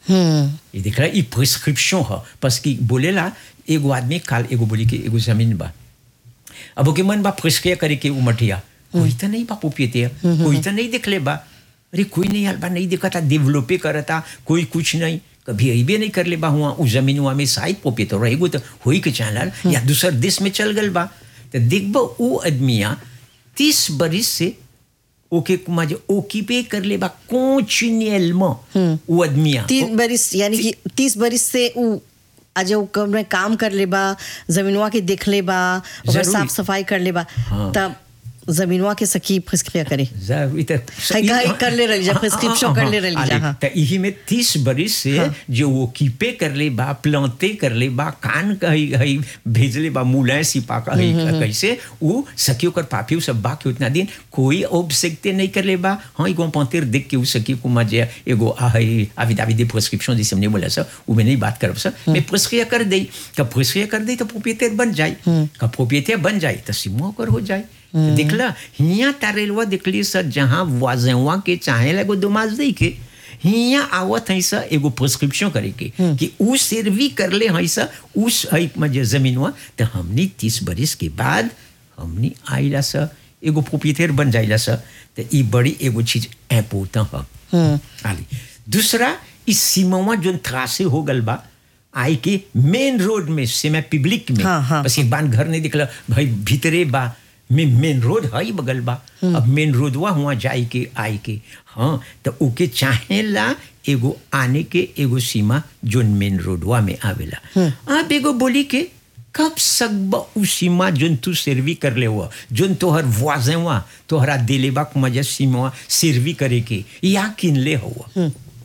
हम्म ये देख रहा ये प्रिस्क्रिप्शन है बस कि बोलेला एगो आदमी काल एगो बोली कि एगो जमीन बा अब ओके मन बा प्रिस्क्रिया करे के उमठिया कोई तो नहीं बा पोपियते कोई तो नहीं देख ले बा अरे कोई नहीं यार बा नहीं देखा था डेवलपे करता कोई कुछ नहीं कभी अबे नहीं कर ले बा हुआ उस जमीन हुआ में शायद पोपे तो रहेगो तो होई के चाहल या दूसर देश में चल गल बा तो देखबो वो आदमिया तीस बरिस से ओके कुमा जो ओकीपे कर ले बा कॉन्टिन्यूअलमें वो आदमिया तीस बरिस यानी कि तीस बरिस से उ आज उ कब में काम कर ले बा जमीनवा के देख ले बा ओकर जरूरी। साफ सफाई कर ले बा हाँ। तब जमीनवा के सकी प्रिस्क्रिया करे जरूरी तो है का- है कर ले रही जा, prescription कर ले रही जा, हाँ। तो यही में तीस बरिस से जो वो कीपे कर ले बा प्लांते कर ले बा कान कही हई भेज ले बा मुलाय सिपा का हई कैसे वो सखियों कर पापियों सब बा के उतना दिन कोई ओब सकते नहीं कर ले बा हाँ एगो पंतेर देख के उ सखी को मजे एगो आ हई आविदावी दे प्रिस्क्रिप्शन जैसे हमने बोला सर वो में नहीं बात करब सर मैं प्रिस्क्रिया कर दई का प्रिस्क्रिया कर दई तो प्रोपिएटर बन जाए का प्रोपिएटर बन जाए तो सिमो कर हो जाए तो देखला हिया तारेलवा देखली सर जहाँ वाजेवा के चाहे लगो दुमाज दई के हिया आवत है सा एगो प्रिस्क्रिप्शन करे के कि उ सर्वी कर ले है सा उस है मजे जमीनवा तो हमनी तीस बरिस के बाद हमनी आइला सा एगो प्रोपिएटर बन जाइला सा तो ई बड़ी एगो चीज इम्पोर्टेंट है आली दूसरा इस सीमावा जोन त्रासे हो गल बा आई के मेन रोड में से मैं पब्लिक में हाँ, हाँ, बस एक बार घर नहीं दिखला भाई भीतरे बा में मेन रोड है ही बगल बा अब मेन रोडवा हुआ जाए के आए के हाँ तो ओके चाहेला एगो आने के एगो सीमा जोन मेन रोडवा में आवेला अब एगो बोली के कब सकब उ सीमा जोन तू सर्वी कर ले हुआ जोन तोहर वाजे हुआ तोहरा दिलेबा मजा सीमा सर्वी करे के या किन ले हुआ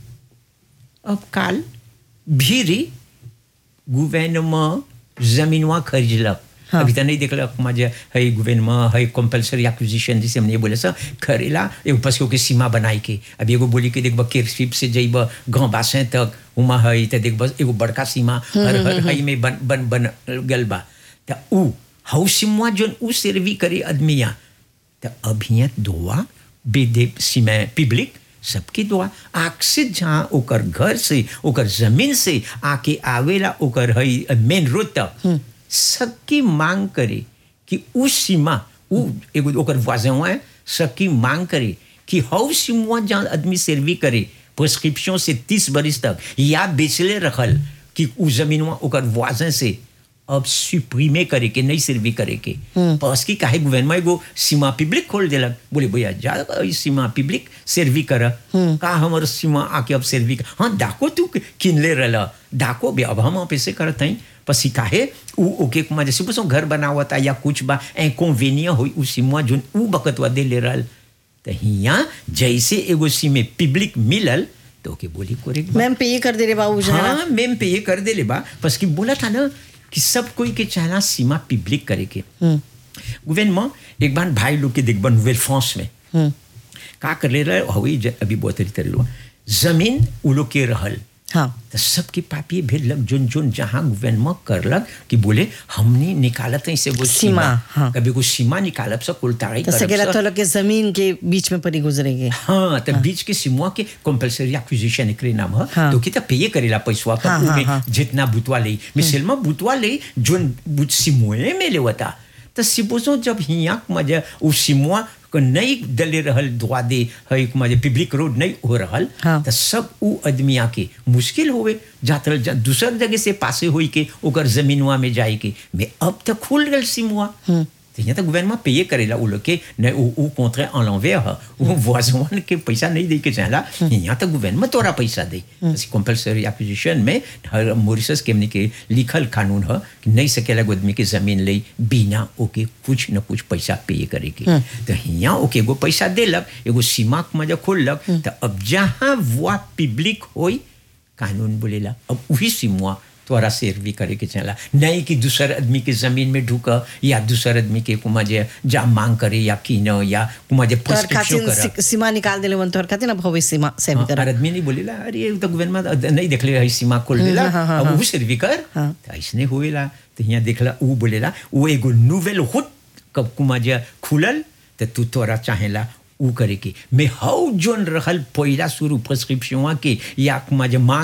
अब काल भीरी गवर्नमेंट जमीनवा खरीदलक हाँ. अभी तो नहीं देखलक माझे है गवर्नमेंट है कंपल्सरी एक्विजिशन जैसे हमने बोले सर खरीला एगो पस के सीमा बनाई के अब एगो बोली के देखब केरसिप से जइब गाँव बासे तक उमा है तो देखब एगो बड़का सीमा हर हर हई में बन बन बन गल बा तो उ हाउ सीमा जोन उ सर्वी करे आदमिया तो अभियत दुआ बेदे सीमा पब्लिक सबके दुआ आग से जहाँ ओकर घर से ओकर जमीन से आके आवेला ओकर हई मेन रोड तक सबकी मांग करे कि उस सीमा उ एगो ओकर वाजवा है सबकी मांग करे कि हाउ सीमा जहाँ आदमी सर्वी करे प्रिस्क्रिप्शन से तीस बरिस तक या बेचले रखल कि उ जमीनवा ओकर वाजन से अब सुप्रीमे करे के नहीं सर्वी करे के पास की काहे गवर्नमेंट एगो सीमा पब्लिक खोल देलक बोले भैया जा ई सीमा पब्लिक सर्वी कर का हमर सीमा आके अब सर्वी कर हाँ डाको तू किनले रहला डाको भी अब हम पैसे करत हई पसी काहे उ ओके कुमा जैसे बस घर बनावता या कुछ बा इनकन्वीनियंट होई उ सीमा जोन उ बकतवा दे ले रहल तो हिया जैसे एगो सीमे पब्लिक मिलल तो ओके बोली कोरे मैम पे ये कर दे रे बाबू जरा हाँ मैम पे ये कर दे ले बा बस कि बोला था ना कि सब कोई के चाहना सीमा पब्लिक करे के गवर्नमेंट एक बार भाई लोग के देखबा नोवेल फ्रांस में का कर ले रहे हवी ज- अभी बहुत तरी तरी जमीन उ लोग के रहल हाँ तो सबके पापी भेजलक जोन जोन जहाँ गवर्नमेंट करलक कि बोले हमने निकालत है से वो सीमा, सीमा हाँ। कभी को सीमा निकालब सब कुल ताड़ी तो सकेला तो लोग के जमीन के बीच में परी गुजरेंगे हाँ तो बीच के सिमुआ के कंपल्सरी एक्विजिशन एकरे नाम है हाँ। तो कि पे करेला पैसवा का हाँ, उ हाँ, में हाँ। जितना बुतवा ले मिसल में बुतवा ले जोन बुत सिमुए में लेवता तो सिपोजो जब हिया मजे उ सिमुआ को नहीं दले रहल दुआ दे है मजे पब्लिक रोड नहीं हो रहल हाँ। तो सब उ आदमी आके मुश्किल होवे जात जा, दूसर जगह से पासे होई के ओकर जमीनवा में जाए के मैं अब तक खुल गल सिमुआ तो यहाँ तक गवर्नमेंट पे करेला उ लोग के न उ उ contre en l'envers है उ voisin के पैसा नहीं दे के चाहला यहाँ तक गवर्नमेंट तोरा पैसा दे जैसे कंपल्सरी एक्विजिशन में हर मॉरिशस के हमने के लिखल कानून है कि नहीं सकेला एगो आदमी के जमीन ले बिना ओके कुछ न कुछ पैसा पे करे के तो यहाँ ओके एगो पैसा देलक एगो सीमा के मजा खोललक तो अब जहाँ वो पब्लिक होई कानून बोलेला अब वही सीमा तोरा सर्वी करे के चला नहीं कि दूसर आदमी के जमीन में ढुक या दूसर आदमी के कुमा जे जा मांग करे या कीन या कुमा जे तोहर प्रिस्क्रिप्शन खातिर करे सी- सीमा निकाल देले वन तोहर खातिर ना भविष्य सीमा से भी हाँ, कर और आदमी नहीं बोलेला अरे ये तो गवर्नमेंट नहीं देखले है सीमा खोल देला हाँ, हाँ, अब हाँ। वो सर्वी कर हाँ। तो ऐसने होएला तो यहाँ देखला वो बोलेला वो एगो नोवेल हुट कब कुमा जे खुलल तो तू तोरा चाहेला उ करे के मैं हाउ जोन रहल पहिला शुरू प्रिस्क्रिप्शन के या कुमा जे मांग